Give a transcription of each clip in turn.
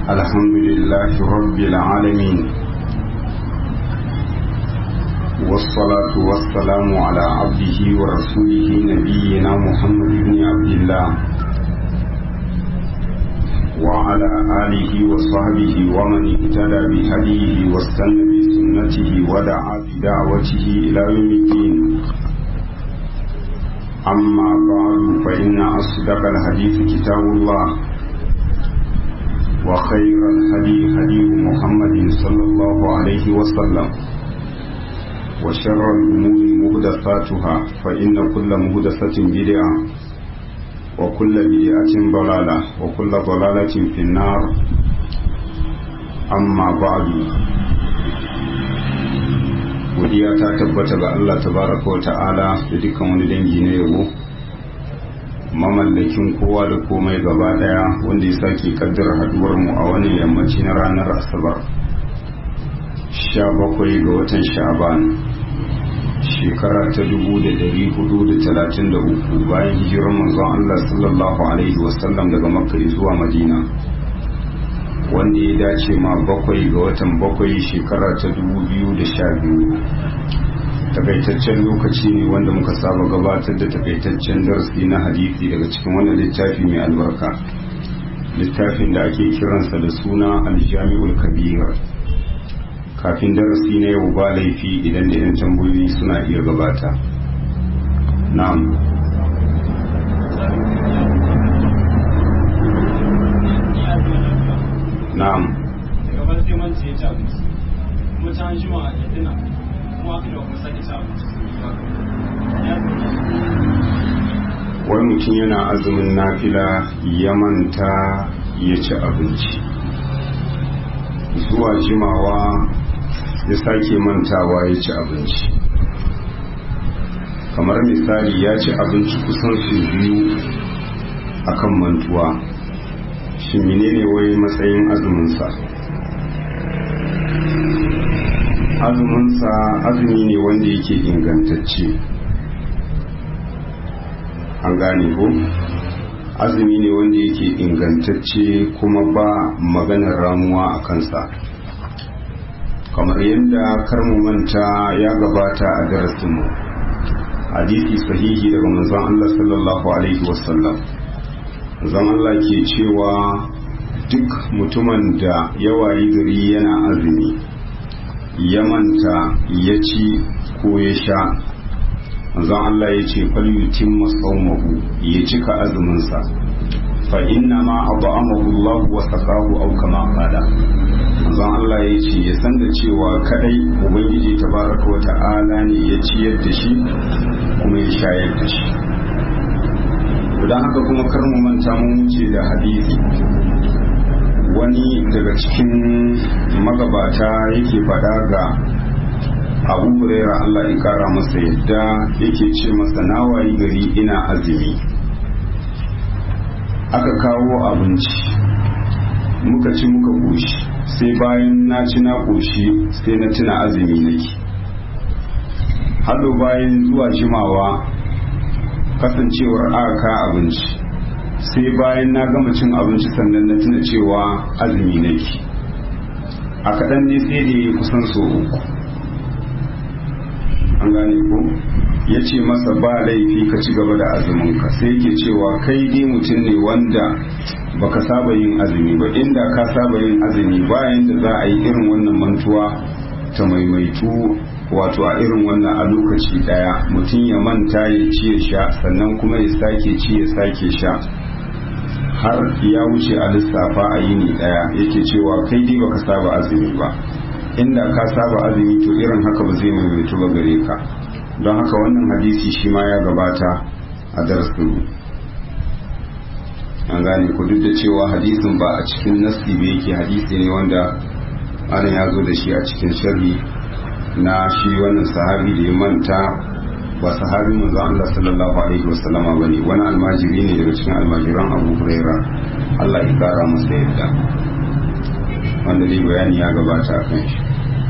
الحمد لله رب العالمين والصلاة والسلام على عبده ورسوله نبينا محمد بن عبد الله وعلى آله وصحبه ومن اهتدى بهديه واستنى بسنته ودعا بدعوته إلى يوم الدين أما بعد فإن أصدق الحديث كتاب الله وخير الهدي هدي محمد صلى الله عليه وسلم وشر الأمور مهدفاتها فإن كل مهدفة بدعة وكل بدعة ضلالة وكل ضلالة في النار أما بعد godiya ta tabbata ga Allah tabaraka wa ta'ala da dukkan wani dangi na yabo mamallakin kowa da komai gaba daya wanda ya sake kaddara haduwar mu a wani yammaci na ranar asabar 17 ga watan sha'ban shekara ta 1433 bayan hijirar manzon Allah sallallahu alaihi wasallam daga makka zuwa madina wanda ya dace ma bakwai ga watan bakwai shekara ta 2012 takaitaccen lokaci ne wanda muka saba gabatar da takaitaccen darasi na hadisi daga cikin wannan littafi mai albarka littafin da ake kiransa da suna aljami'ul kabir kafin darasi na yau ba laifi idan da 'yan tambayoyi suna iya gabata na'am na'am daga bar sai man sai ta abinci kuma ta jima ya tuna kuma aka da kuma sake ta abinci wani mutum yana azumin nafila ya manta ya ci abinci zuwa jimawa ya sake mantawa ya ci abinci kamar misali ya ci abinci kusan su biyu akan mantuwa shi menene wai matsayin azuminsa azuminsa azumi ne wanda yake ingantacce an gane ko azumi ne wanda yake ingantacce kuma ba maganar ramuwa a kansa kamar yadda karmu manta ya gabata a darasinmu hadisi sahihi daga manzon Allah sallallahu alaihi wasallam zan Allah ke cewa duk mutumin da ya wayi gari yana azumi ya manta ya ci ko ya sha zan Allah ya ce falyutin masaumahu ya cika azuminsa fa inna ma at'amahu Allah wa saqahu aw kama qala zan Allah ya ce ya san da cewa kadai ubangiji tabaraka wa ta'ala ne ya ciyar da shi kuma ya shayar da shi don haka kuma kar mu manta mun wuce da hadisi wani daga cikin magabata yake faɗa ga abu huraira Allah ya kara masa yadda yake ce masa nawayi gari ina azumi aka kawo abinci muka ci muka goshi sai bayan na ci na goshi sai na tuna azumi nake hado bayan zuwa jimawa kasancewar aka abinci sai bayan na gama cin abinci sannan na tuna cewa azumi nake a kaɗan ne sai da ya kusan so uku an gane ko ya ce masa ba laifi ka ci gaba da azuminka sai yake cewa kai dai mutum ne wanda baka saba yin azumi ba inda ka saba yin azumi bayan da za a yi irin wannan mantuwa ta maimaitu wato a irin wannan a lokaci daya mutum ya manta ya ci ya sha sannan kuma ya sake ci ya sake sha har ya wuce a lissafa a yini daya yake cewa kai dai baka saba azumi ba inda ka saba azumi to irin haka ba zai maimaitu ba gare ka don haka wannan hadisi shi ma ya gabata a darasin an gane ku duk da cewa hadisin ba a cikin nasi ba yake hadisi ne wanda ana ya zo da shi a cikin sharhi na shi wannan sahabi da ya manta ba sahabi manzo Allah sallallahu alaihi wasallama bane wani almajiri ne daga cikin almajiran Abu Huraira Allah ya kara masa yadda wanda dai bayani ya gabata a kan shi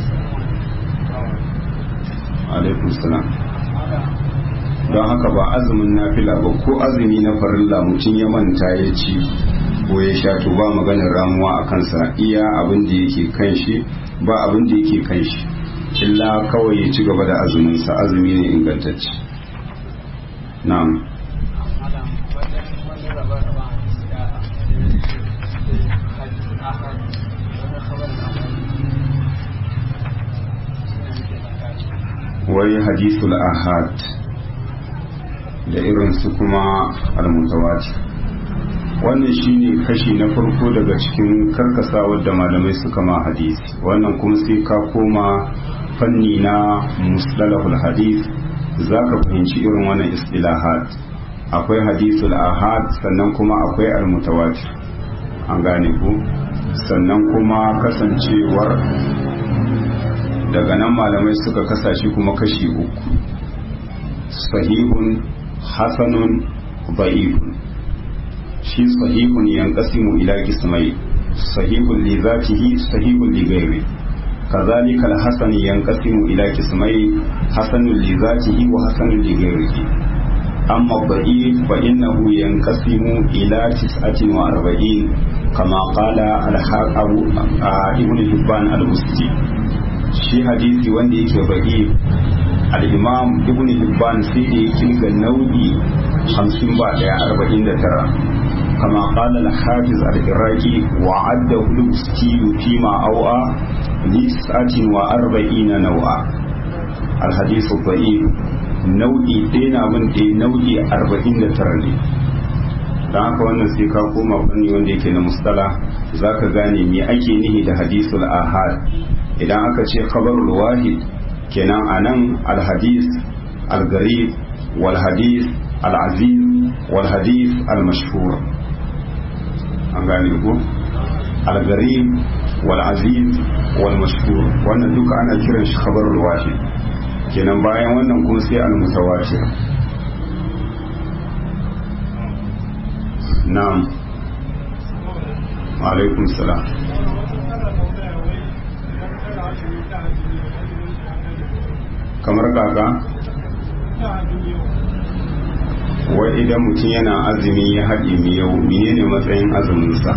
alaikum salam don haka ba azumin nafila ba ko azumi na farilla mutum ya manta ya ci ko ya sha to ba maganar ramuwa a kansa iya abin da yake kan shi ba abin da yake kan shi illa kawai ya ci gaba da azuminsa azumi ne ingantacce na'am wai hadisul ahad da irin su kuma almutawatir wannan shine kashi na farko daga cikin karkasawar da malamai suka ma hadisi wannan kuma sai ka koma fanni na mustalahul hadis za ka fahimci irin wannan istilahat akwai hadisul ahad sannan kuma akwai almutawatir an gane ku sannan kuma kasancewar daga nan malamai suka kasashe kuma kashi uku sahihun hasanun ba'ifun shi sahihun yanqasimu ila qismai sahihun li zatihi sahihun li ghairi كذلك الحسن ينقسم إلى قسمين حسن لذاته وحسن لغيره أما الضعيف فإنه ينقسم إلى تسعة وأربعين كما قال الحاكم ابن حبان البستي shi hadisi wanda yake ba'i al-imam ibn hibban sai da ya kirga nau'i 50 ba daya 49 kama qala al-hafiz al-iraqi wa adda al-busti fi ma awa li sa'atin wa arba'ina naw'a al-hadith ba'i nau'i ɗaya na bin ɗaya nau'i 49 ne don haka wannan sai ka koma fanni wanda yake na mustala zaka gane me ake nihi da hadisul ahad idan aka ce khabarul wahid kenan anan alhadis algarib wal hadis al-aziz wal hadis al-mashhur an gane ko al-garib wal aziz wal mashhur wannan duka ana kiran shi khabarul wahid kenan bayan wannan kuma sai al-mutawatir na'am wa alaikum salam kamar kaka wai idan mutum yana azumi ya haɗe miyau menene matsayin azuminsa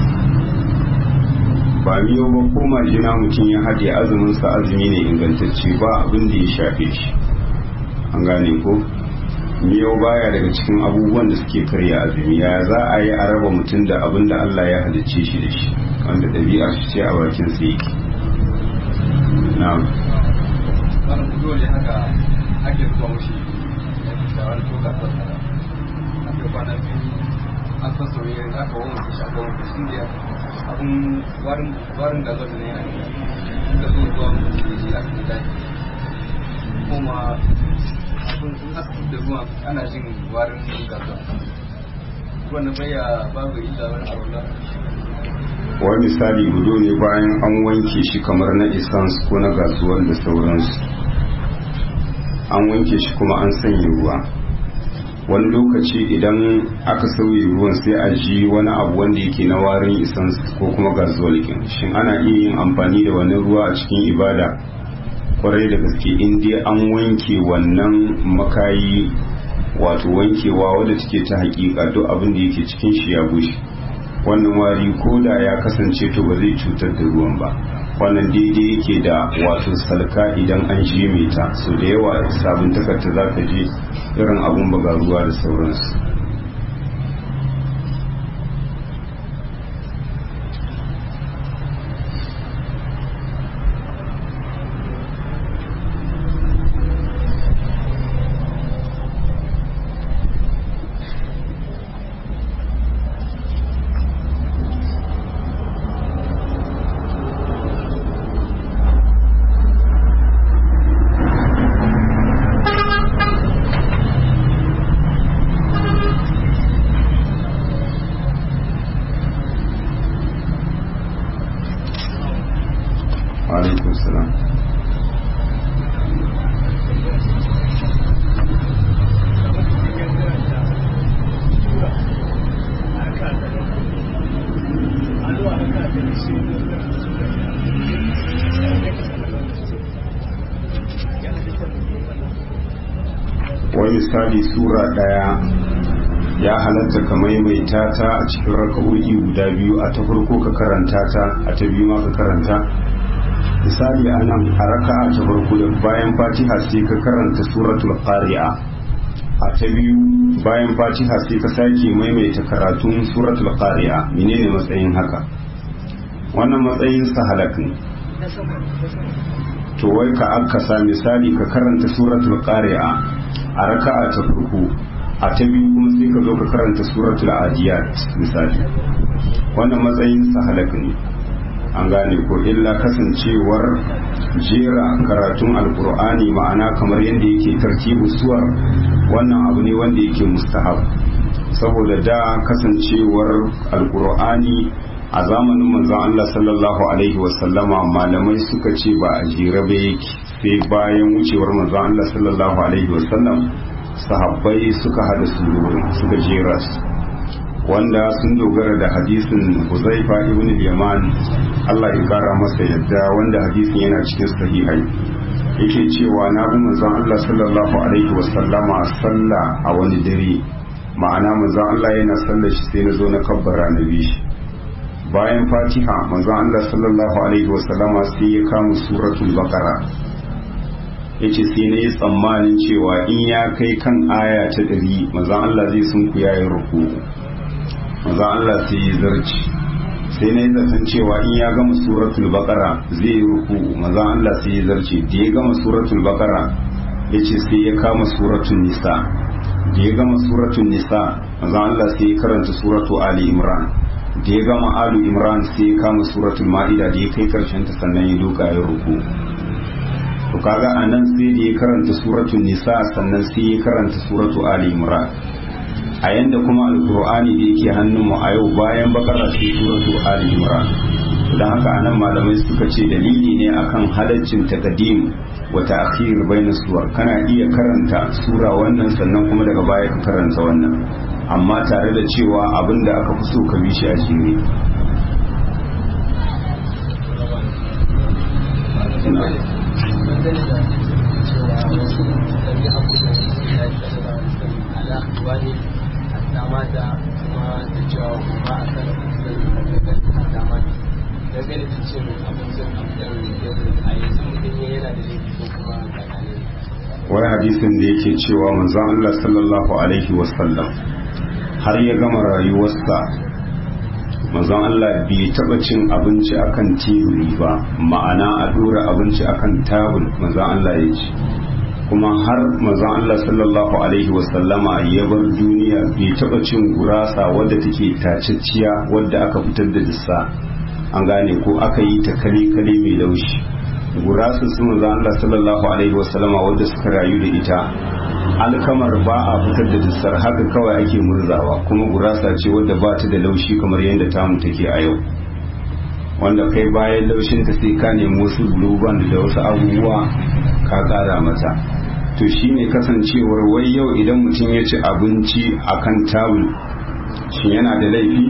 ba miyau ba ko majina mutum ya haɗe azuminsa azumi ne ingantacce ba abin da ya shafe shi an gane ko miyau baya daga cikin abubuwan da suke karya azumi ya za a yi a raba mutum da abin da Allah ya halicce shi da shi wanda ɗabi'ar shi ce a bakin sa yake na'am wani dole haka ake zuwa mushi da wani toka tsara ake kwana biyu an san soyayya za ka wani shi aka wani shi ne abin warin da zuwa ne da zo zuwa mushi shi aka yi daji kuma abin in aka da zuwa ana jin warin gaza wannan baya babu illa wani abu na wani misali gudu ne bayan an wanke shi kamar na isans ko na gasuwar da sauransu an wanke shi kuma an sanya ruwa wani lokaci idan aka sauye ruwan sai a ji wani abu wanda yake na warin isans ko kuma gasuwar kin shin ana iya yin amfani da wani ruwa a cikin ibada kwarai da gaske in dai an wanke wannan makayi wato wankewa wadda take ta hakika duk abin da yake cikin shi ya bushe wannan wari ko da ya kasance to ba zai cutar da ruwan ba wannan daidai yake da wato salka idan an je mai ta so da yawa sabon takarta za ka je irin abun baga ruwa da sauransu alaikum salam wani misali sura daya ya halatta ka maimaita ta a cikin raka'o'i guda biyu a ta farko ka karanta ta a ta biyu ma ka karanta misali a nan a raka'a ta farko da bayan fatiha sai ka karanta suratul qari'a a ta biyu bayan fatiha sai ka sake maimaita karatun suratul qari'a menene matsayin haka wannan matsayin sa halak ne to wai ka akasa misali ka karanta suratul qari'a a raka'a ta farko a ta biyu kuma sai ka zo ka karanta suratul adiyat misali wannan matsayin sa halak ne an gane ko illa kasancewar jera karatun alkur'ani ma'ana kamar yadda yake tartibu suwar wannan abu ne wanda yake mustahab saboda da kasancewar alkur'ani a zamanin manzon Allah sallallahu alaihi wasallama malamai suka ce ba a jere ba yake sai bayan wucewar manzon Allah sallallahu alaihi wasallam sahabbai suka hada surorin suka jera su wanda sun dogara da hadisin Huzaifa ibn al-Yaman Allah ya kara masa yadda wanda hadisin yana cikin sahihai yake cewa na bi manzon Allah sallallahu alaihi wasallama sallah a wani dare ma'ana manzon Allah yana sallar shi sai na zo na kabbara na bi shi bayan Fatiha manzon Allah sallallahu alaihi wasallama sai ya kama suratul baqara yace sai na yi tsammanin cewa in ya kai kan aya ta ɗari manzon Allah zai sunku yayin ruku maza Allah sai ya zarci sai na yi zaton cewa in ya gama suratul baqara zai yi ruku maza Allah sai ya zarce da ya gama suratul baqara ya ce sai ya kama suratul nisa da ya gama suratul nisa maza Allah sai ya karanta suratu ali imran da ya gama alu imran sai ya kama suratul ma'ida da ya kai karshen ta sannan ya duka ya ruku to kaga anan sai da ya karanta suratul nisa sannan sai ya karanta suratu ali imran a yanda kuma alkur'ani da yake hannunmu a yau bayan bakara sai suratu ali imran don haka anan malamai suka ce dalili ne akan halaccin taqdim wa ta'khir bainas suwar kana iya karanta sura wannan sannan kuma daga baya ka karanta wannan amma tare da cewa abinda aka fi so ka bi shi a jere dama da kuma da cewa ba a kan dama dangane da cin abincin abincin a yanzu mutum yana da laifi ko kuma wai hadisin da yake cewa manzon Allah sallallahu alaihi wasallam har ya gama rayuwarsa manzon Allah bai taba cin abinci akan teburi ba ma'ana a dora abinci akan tabul manzon Allah ya ci kuma har manzon Allah sallallahu alaihi wasallama ya bar duniya bai taba cin gurasa wadda take tacicciya wadda aka fitar da dissa an gane ko aka yi ta kale kale mai laushi gurasa su manzon Allah sallallahu alaihi wasallama wadda suka rayu da ita alkamar ba a fitar da dissar haka kawai ake murzawa kuma gurasa ce wadda ba ta da laushi kamar yadda tamu take a yau wanda kai bayan laushin ta sai ka nemi wasu blueband da wasu abubuwa ka kara mata to shine kasancewar wai yau idan mutum ya ci abinci akan tawul shi yana da laifi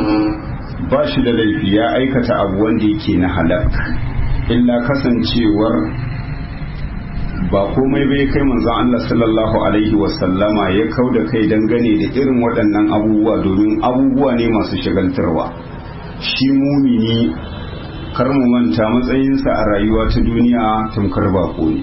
ba shi da laifi ya aikata abu wanda yake na halak illa kasancewar ba komai bai kai manzon Allah sallallahu alaihi wasallama ya kau da kai dangane da irin waɗannan abubuwa domin abubuwa ne masu shagaltarwa shi mumini kar mu manta matsayinsa a rayuwa ta duniya tamkar bako ne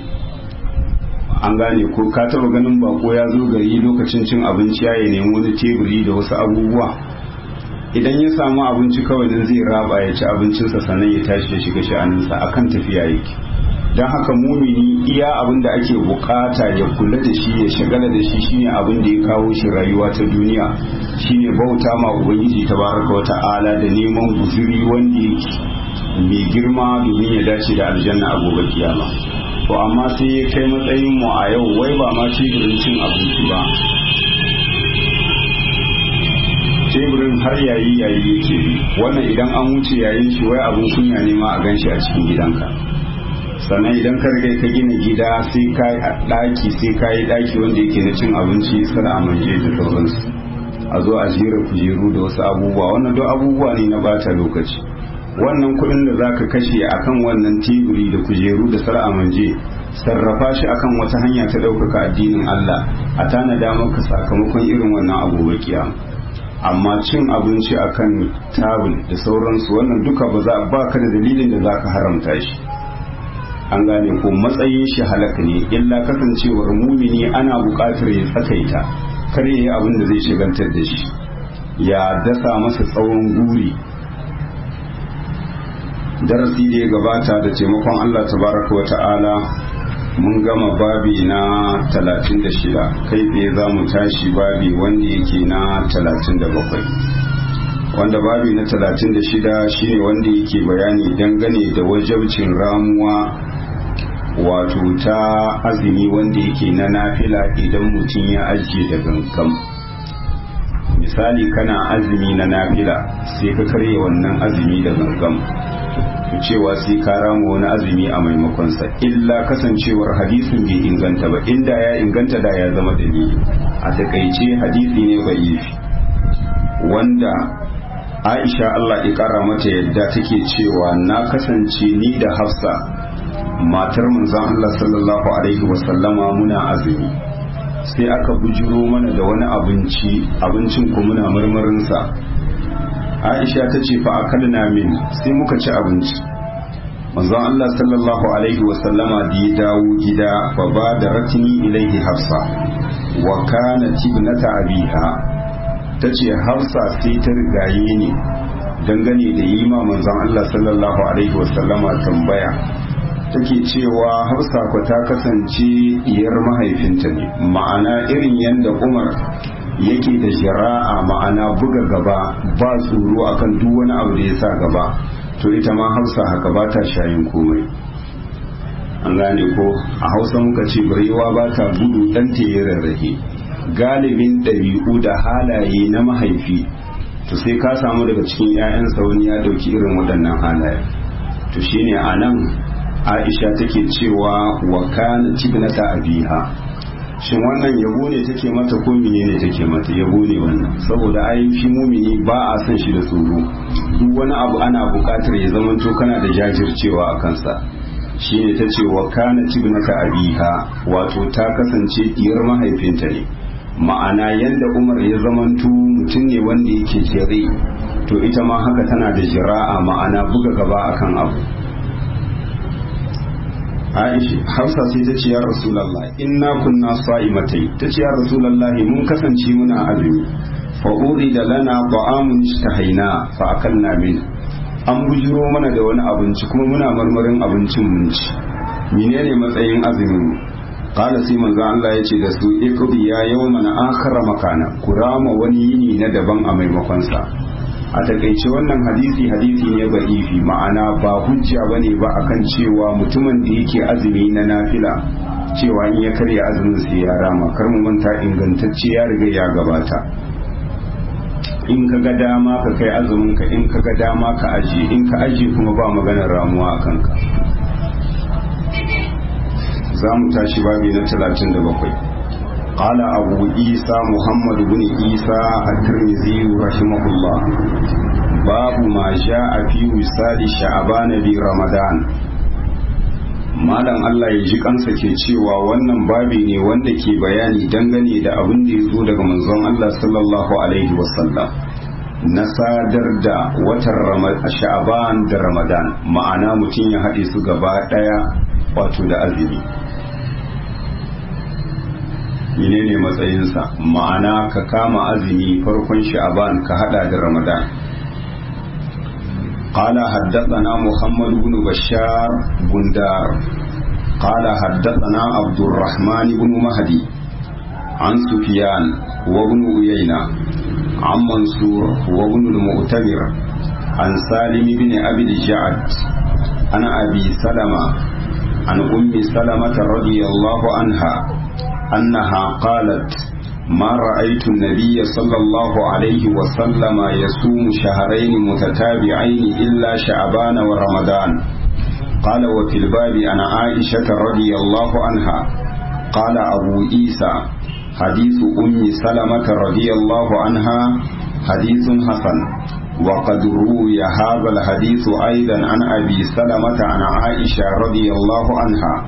an gane ko ka taba ganin bako ya zo gari lokacin cin abinci ya nemi wani teburi da wasu abubuwa idan ya samu abinci kawai nan zai raba ya ci abincinsa sannan ya tashi ya shiga sha'aninsa akan tafiya yake don haka mumini iya abin da ake bukata ya kula da shi ya shagala da shi shine abin da ya kawo shi rayuwa ta duniya shine bauta ma ubangiji tabaraka wa ta'ala da neman guzuri wanda yake mai girma domin ya dace da aljanna a gobe kiyama to amma sai ya kai matsayin mu a yau wai ba ma teburin cin abinci ba teburin har yayi yayi yake wannan idan an wuce yayin shi wai abun kunya ne ma a ganshi a cikin gidanka sannan idan ka riga ka gina gida sai ka daki sai ka yi daki wanda yake na cin abinci sara a manje da sauransu a zo a jera kujeru da wasu abubuwa wannan duk abubuwa ne na bata lokaci wannan kuɗin da zaka kashe akan wannan teburi da kujeru da sara a manje sarrafa shi akan wata hanya ta ɗaukaka addinin Allah a tanada maka sakamakon irin wannan abubuwa kiyama amma cin abinci akan tabul da sauransu wannan duka ba za ba ka da dalilin da za ka haramta shi an gane ko matsayin shi halaka ne illa kasancewar mumini ana buƙatar ya tsakaita kar ya yi abin da zai shigantar da shi ya dasa masa tsawon guri darasi da ya gabata da taimakon Allah tabaraka wa ta'ala mun gama babi na 36 kai tsaye za mu tashi babi wanda yake na 37 wanda babi na 36 shine wanda yake bayani dangane da wajabcin ramuwa wato ta azumi wanda yake na nafila idan mutum ya ajiye da gangan misali kana azumi na nafila sai ka karya wannan azumi da gangan cewa sai ka rama wani azumi a maimakonsa illa kasancewar hadisin bai inganta ba inda ya inganta da ya zama dalili a takaice hadisi ne bai wanda aisha Allah ya kara mata yadda take cewa na kasance ni da hafsa matar manzon Allah sallallahu alaihi wasallama muna azumi sai aka bujiro mana da wani abinci abincin ku muna marmarinsa aisha ta ce fa akalna min sai muka ci abinci manzon Allah sallallahu alaihi wasallama da ya dawo gida fa ba da ratini ilaihi hafsa wa kana tibnata abiha ta ce hafsa sai ta rigaye ni dangane da yi ma manzon Allah sallallahu alaihi wasallama tambaya take cewa hafsa ku ta kasance diyar mahaifinta ne ma'ana irin yadda umar yake da shari'a ma'ana buga gaba ba tsoro akan duk wani abu da ya sa gaba to ita ma hausa haka ba ta shayin komai an gane ko a hausa muka ce barewa ba ta gudu dan ta yi rarrahe galibin ɗabi'u da halaye na mahaifi to sai ka samu daga cikin 'ya'yansa wani ya ɗauki irin waɗannan halaye to shine a nan aisha take cewa wa kana tibnata abiha shin wannan yabo ne take mata ko ne take mata yabo ne wannan saboda ai shi mumini ba a son shi da tsoro duk wani abu ana buƙatar ya zamanto kana da jajircewa a kansa shine ta ce wa kana tibnata abiha wato ta kasance diyar mahaifinta ne ma'ana yanda umar ya zamanto mutum ne wanda yake jere to ita ma haka tana da jira'a ma'ana buga gaba akan abu Aisha Hafsa sai ta ce ya Rasulullah inna kunna sa'imatai ta ce ya Rasulullah mun kasance muna azumi fa da lana ta'amun ishtahaina fa akalna min an bujiro mana da wani abinci kuma muna marmarin abincin mun ci menene matsayin azumin mu qala sai manzo Allah ya ce da su iqdi ya yawman akhara makana kurama wani yini na daban a maimakon sa a takaice wannan hadisi hadisi ne ba'ifi ma'ana ba hujja bane ba akan cewa mutumin da yake azumi na nafila cewa in ya karya azumin sai ya rama kar mu manta ingantacce ya riga ya gabata in ka ga dama ka kai azumin ka in ka ga dama ka aje in ka aje kuma ba maganar ramuwa a kanka za mu tashi babi na 37 قال أبو عيسى محمد بن عيسى الترمذي رحمه الله باب ما جاء في وصال شعبان برمضان malam Allah ya ji kansa ke cewa wannan babi ne wanda ke bayani dangane da abin da ya zo daga manzon Allah sallallahu alaihi wasallam na sadar da watan sha'aban da ramadan ma'ana mutum ya haɗe su gaba ɗaya wato da azumi menene matsayinsa ma'ana ka kama azumi farkon sha'aban ka hada da ramadan قال حدثنا محمد بن بشار بندار قال حدثنا عبد الرحمن بن مهدي عن سفيان وابن عيينة عن منصور وابن المؤتمر عن سالم بن أبي الجعد عن أبي سلمة عن أم سلمة رضي الله عنها أنها قالت ما رأيت النبي صلى الله عليه وسلم يصوم شهرين متتابعين إلا شعبان ورمضان قال وفي الباب عن عائشة رضي الله عنها قال أبو عيسى حديث أم سلمة رضي الله عنها حديث حسن وقد روي هذا الحديث أيضا عن أبي سلمة عن عائشة رضي الله عنها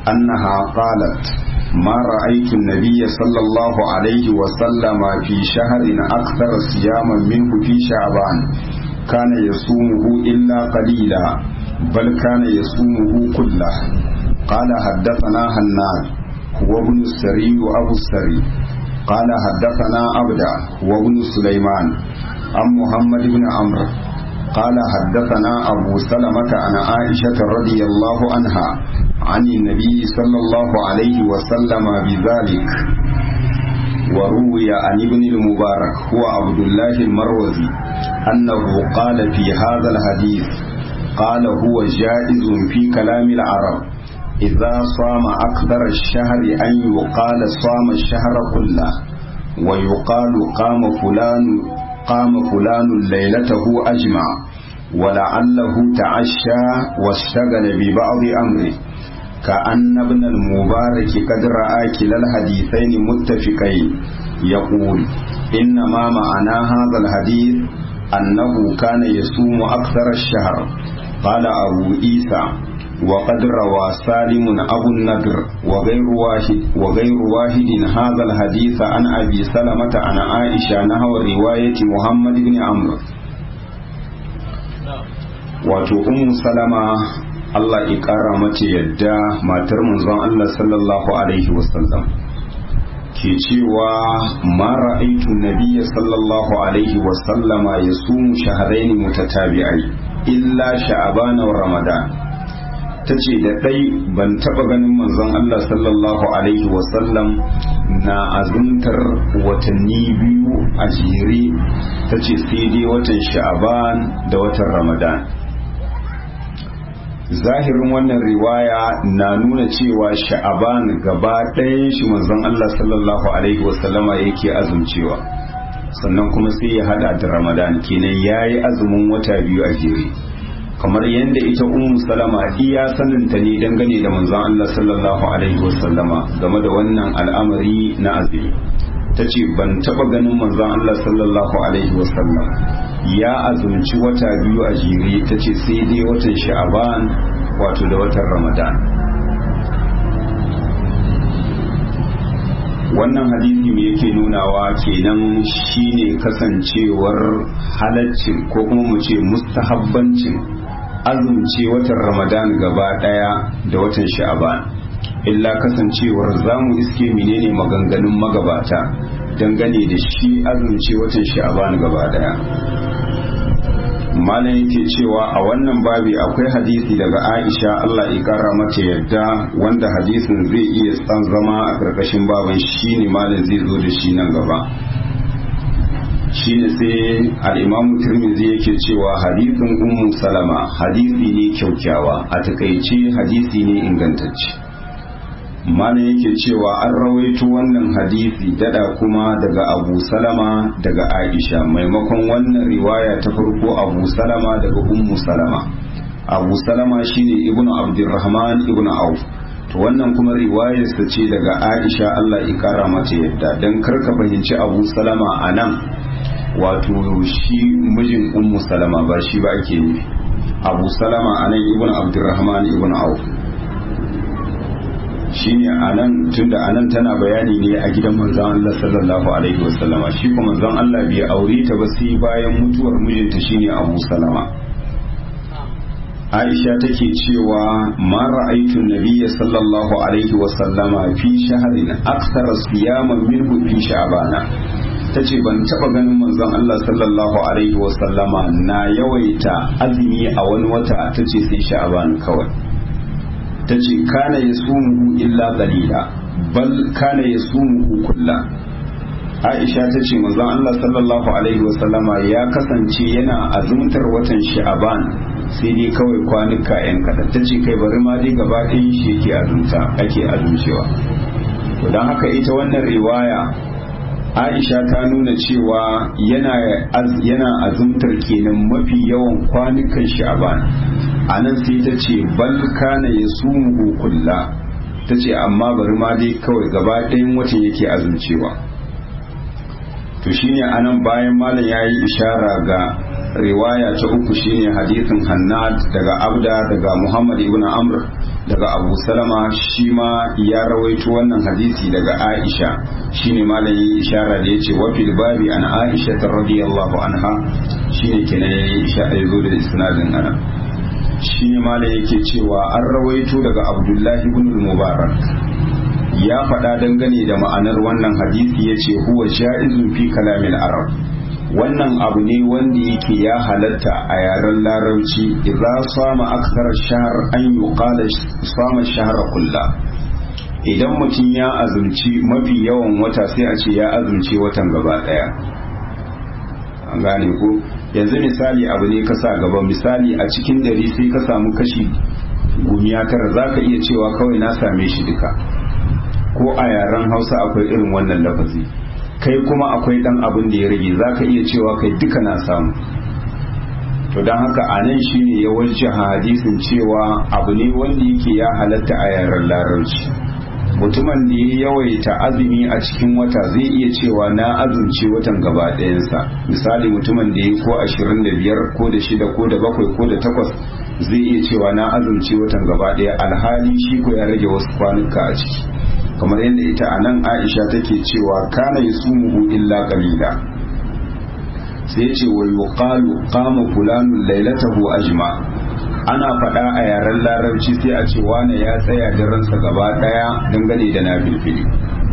أنها قالت ما رأيت النبي صلى الله عليه وسلم في شهر أكثر صياما منه في شعبان كان يصومه إلا قليلا بل كان يصومه كله قال حدثنا هناد هو ابن السري أبو السري قال حدثنا أبدا هو ابن سليمان عن محمد بن عمرو قال حدثنا أبو سلمة عن عائشة رضي الله عنها عن النبي صلى الله عليه وسلم بذلك وروي عن ابن المبارك هو عبد الله المروزي أنه قال في هذا الحديث قال هو جائز في كلام العرب إذا صام أكثر الشهر أن يقال صام الشهر كله ويقال قام فلان قام فلان ليلته أجمع ولعله تعشى واشتغل ببعض أمره كأن ابن المبارك قد رأى كلا الحديثين متفقين يقول إنما معنى هذا الحديث أنه كان يصوم أكثر الشهر قال أبو عيسى وقد روى سالم أبو النضر وغير واحد وغير واحد هذا الحديث عن أبي سلمة عن عائشة نحو رواية محمد بن عمرو wato ummu salama Allah ya ƙara mace yadda matar manzon Allah sallallahu alaihi wasallam ke cewa ma ra'aitu nabiyya sallallahu alaihi wasallama yasumu shahrayn mutatabi'ai illa sha'ban wa ramadan tace da dai ban taba ganin manzon Allah sallallahu alaihi wasallam na azumtar watanni biyu a jere tace sai dai watan sha'ban da watan ramadan zahirin wannan riwaya na nuna cewa sha'aban gaba ɗayan shi manzon Allah sallallahu alaihi wasallama yake azumcewa sannan kuma sai ya hada da ramadan kenan yayi azumin wata biyu a jere kamar yadda ita ummu salama iya saninta ne dangane da manzon Allah sallallahu alaihi wasallama game da wannan al'amari na azumi ta ce ban taba ganin manzon Allah sallallahu alaihi wasallam ya azumci wata biyu a jere ta ce sai dai watan sha'aban wato da watan ramadan wannan hadisi me yake nunawa kenan shine kasancewar halaccin ko kuma mu ce mustahabbancin azumce watan ramadan gaba daya da watan sha'aban illa kasancewar zamu iske menene maganganun magabata dangane da shi azumce watan sha'aban gaba daya malam yake cewa a wannan babi akwai hadisi daga aisha allah ya kara mata yadda wanda hadisin zai iya tsan zama a karkashin baban shi ne malam zai zo da shi nan gaba shine sai al'imamu turmizi yake cewa hadisin ummu salama hadisi ne kyaukyawa a takaice hadisi ne ingantacce malam yake cewa an rawaito wannan hadisi dada kuma daga abu salama daga aisha maimakon wannan riwaya ta farko abu salama daga ummu salama abu salama shine ibnu abdurrahman ibnu auf to wannan kuma riwayarsa ce daga aisha allah ya kara mata yadda don karka fahimci abu salama a nan wato shi mijin ummu salama ba shi ba ake nufi abu salama a nan ibnu abdurrahman ibnu auf shine anan tunda anan tana bayani ne a gidan manzon Allah sallallahu alaihi wasallama shi kuma manzon Allah bai aure ta ba sai bayan mutuwar mijinta shine Abu Salama Aisha take cewa ma ra'aytu nabiyya sallallahu alaihi wasallama fi shahrin akthar siyaman minhu fi sha'bana tace ban taba ganin manzon Allah sallallahu alaihi wasallama na yawaita azumi a wani wata tace sai sha'ban kawai ta ce kana ya sumuhu illa qalila bal kana ya sumuhu kulla Aisha ta ce manzon Allah sallallahu alaihi wasallama ya kasance yana azumtar watan Sha'aban sai dai kawai kwanuka yan kaɗan ta ce kai bari ma dai gaba ɗayan shi yake azumta ake azumcewa to don haka ita wannan riwaya Aisha ta nuna cewa yana yana azumtar kenan mafi yawan kwanukan Sha'aban a nan sai ta ce bal kana ya sumuhu kulla ta ce amma bari ma dai kawai gaba ɗayan watan yake azumcewa to shine a nan bayan malam ya yi ishara ga riwaya ta uku shine hadisin hannad daga abda daga muhammad ibn amr daga abu salama shi ma ya rawaito wannan hadisi daga aisha shine malam yi ishara da yace wa fil babi an aisha radiyallahu anha shine kenan yayi ishara yazo da isnadin ana shine malam yake cewa an rawaito daga abdullahi ibn mubarak ya faɗa dangane da ma'anar wannan hadisi yace huwa sha'izun fi kalamil arab wannan abu ne wanda yake ya halatta a yaren larabci idza sama aksar shahr an yuqala sama shahra kulla idan mutum ya azumci mafi yawan wata sai a ce ya azumci watan gaba daya an gane ko yanzu misali abu ne ka sa gaba misali a cikin dare sai ka samu kashi gumiya tara za ka iya cewa kawai na same shi duka ko a yaren hausa akwai irin wannan lafazi kai kuma akwai dan abin da ya rage za ka iya cewa kai duka na samu to don haka a nan shi ne ya wajen hadisin cewa abu ne wanda yake ya halatta a yaren larabci mutumin da ya yawaita azumi a cikin wata zai iya cewa na azumci watan gaba ɗayansa misali mutumin da ya ko ashirin da biyar ko da shida ko da bakwai ko da takwas zai iya cewa na azumci watan gaba ɗaya alhali shi ko ya rage wasu kwanuka a ciki kamar yadda ita a nan aisha take cewa kana yi sumuhu illa qalila sai ce wa yuqalu qama fulanun lailatahu ajma ana faɗa a yaren larabci sai a ce wane ya tsaya ransa gaba ɗaya dangane da na filfili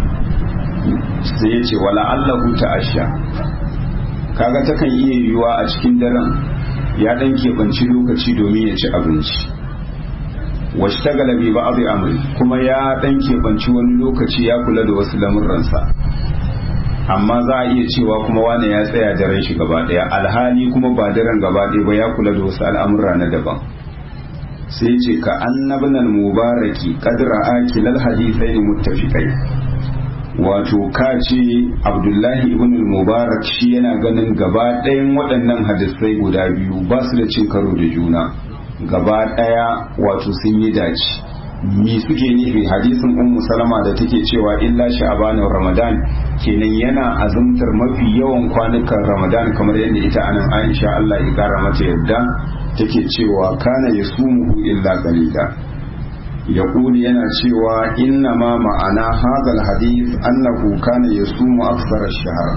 sai ya ce wala allahu ta'asha kaga takan iya yiwuwa a cikin daren ya ɗan keɓanci lokaci domin ya ci abinci washtagala bi ba'd amri kuma ya dan kebanci wani lokaci ya kula da wasu lamurransa amma za a iya cewa kuma wane ya tsaya daren shi gaba daya alhali kuma ba daren gaba daya ba ya kula da wasu al'amurra na daban sai ce ka annabnal mubaraki qadra akilal hadithain muttafiqai wato ka ce abdullahi ibn mubarak shi yana ganin gaba ɗayan waɗannan hadisai guda biyu ba su da cin karo da juna gaba ɗaya wato sun yi dace mi suke nufi hadisin ummu salama da take cewa illa sha'abanin ramadan kenan yana azumtar mafi yawan kwanukan ramadan kamar yadda ita anan aisha allah ya kara mata yadda take cewa kana ya sumuhu illa qalila ya yana cewa inna ma ma'ana hadal hadith annahu kana ya sumu aksar shahara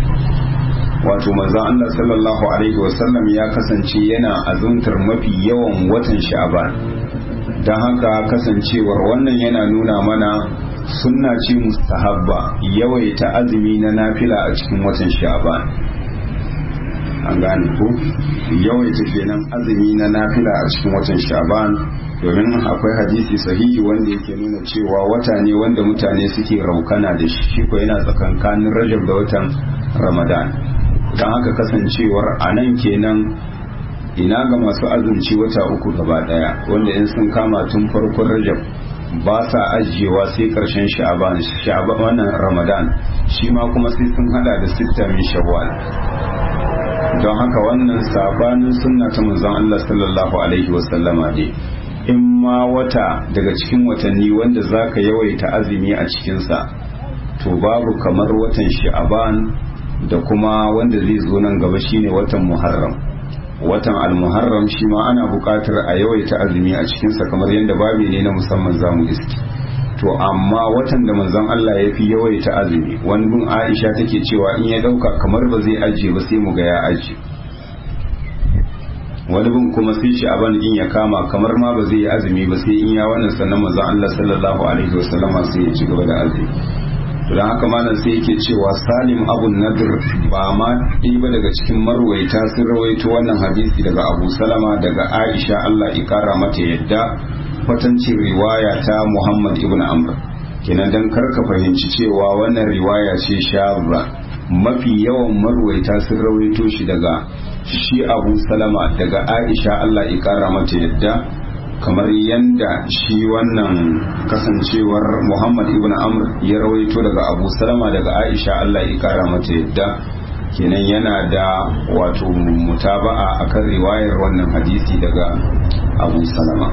wato manzon Allah sallallahu alaihi wasallam ya kasance yana azumtar mafi yawan watan sha'ban don haka kasancewar wannan yana nuna mana sunna ce mustahabba yawaita azumi na nafila a cikin watan sha'ban an gane ko yawaita kenan azumi na nafila a cikin watan sha'ban domin akwai hadisi sahihi wanda yake nuna cewa wata ne wanda mutane suke raukana da shi ko yana tsakankanin rajab da watan ramadan don haka kasancewar a nan kenan ina ga masu azumci wata uku gaba daya wanda in sun kama tun farkon rajab ba sa ajiyewa sai karshen sha'aban wannan ramadan shi ma kuma sai sun hada da sitta min shawwal don haka wannan sabanin sunna ta manzon Allah sallallahu alaihi wasallama ne in ma wata daga cikin watanni wanda zaka yawaita azumi a cikinsa to babu kamar watan sha'aban da kuma wanda zai zo nan gaba shine watan muharram watan almuharram shi ma ana buƙatar a yawaita azumi a cikinsa kamar yadda babi ne na musamman zamu iski to amma watan da manzon Allah ya fi yawaita azumi wani bin Aisha take cewa in ya ɗauka kamar ba zai ajiye ba sai mu ga ya ajiye wani bin kuma sai shi aban in ya kama kamar ma ba zai yi azumi ba sai in ya wannan sannan manzon Allah sallallahu alaihi wasallama sai ya ci gaba da azumi don haka malam sai yake cewa salim abun nadir ba ma ɗaya ba daga cikin marwaita sun rawaito wannan hadisi daga abu salama daga aisha allah ikara mata yadda kwatancin riwaya ta muhammad ibn amr kenan don karka fahimci cewa wannan riwaya ce shabra mafi yawan marwaita sun rawaito shi daga shi abu salama daga aisha allah ikara mata yadda kamar yadda shi wannan kasancewar muhammad ibn amr ya rawaito daga abu salama daga aisha allah ya kara mata yadda kenan yana da wato mutaba'a akan riwayar wannan hadisi daga abu salama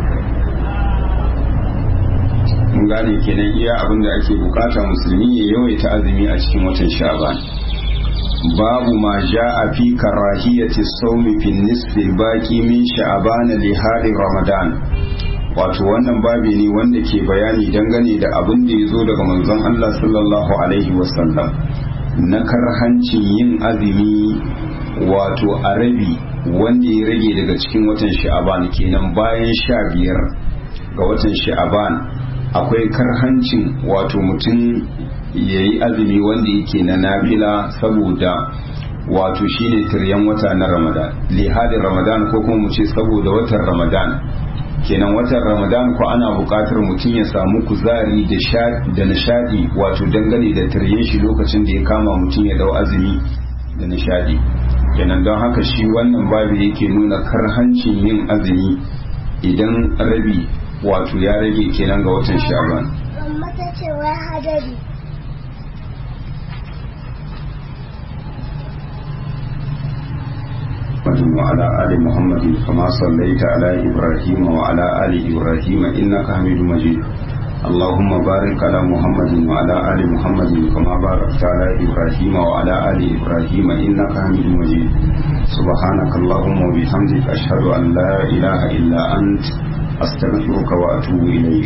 mun gane kenan iya abin da ake bukata musulmi ya yawaita azumi a cikin watan sha'ban babu ma ja'a fi karahiyati sawmi fi nisfi baqi min sha'ban li hari ramadan wato wannan babi ne wanda ke bayani dangane da abin da ya zo daga manzon Allah sallallahu alaihi wasallam na karhancin yin azumi wato a rabi wanda ya rage daga cikin watan sha'aban kenan bayan sha biyar ga watan sha'aban akwai karhancin wato mutum ya yi azumi wanda yake na nabila saboda wato shine tiryan wata na ramadan lihadin ramadan ko kuma mu ce saboda watan ramadan kenan watan ramadan ko ana buƙatar mutum ya samu kuzari da nishadi wato dangane da tiryen shi lokacin da ya kama mutum ya dau azumi da nishadi kenan don haka shi wannan babu yake nuna karhancin yin azumi idan rabi wato ya rage kenan ga watan shaban وعلى آل محمد كما صليت على إبراهيم وعلى آل إبراهيم إنك حميد مجيد اللهم بارك على محمد وعلى آل محمد كما باركت على إبراهيم وعلى آل إبراهيم إنك حميد مجيد سبحانك اللهم وبحمدك أشهد أن لا إله إلا أنت أستغفرك وأتوب إليك